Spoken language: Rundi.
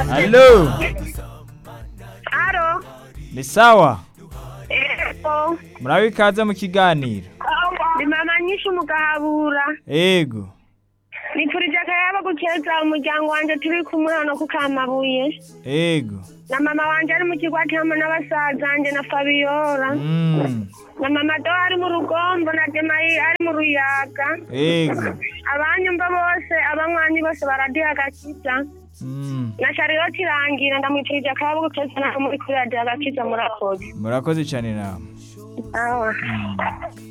Halo, Aro. ni sawa? Ego. Murabe ikaze mu kiganiro. Ndi mama nyinshi mugahabura. Ego. Nipfurije akayabo gukeza umuryango wanje turi kumwe hano ku Kamabuye. Ego. Na mama wanje ari mu kigwati hamwe n'abasazanje na Fabiola. Mm. Na mama do ari mu rugombo na Demayi ari mu ruyaga. Ego. Abanyumva bose abanywanyi bose baradiha agakiza. Mm. Na Charlotte irangira ndamwipfurije akayabo gukeza nawe muri kuri radiyo agakiza murakoze. Murakoze cyane nawe. Awa. Mm.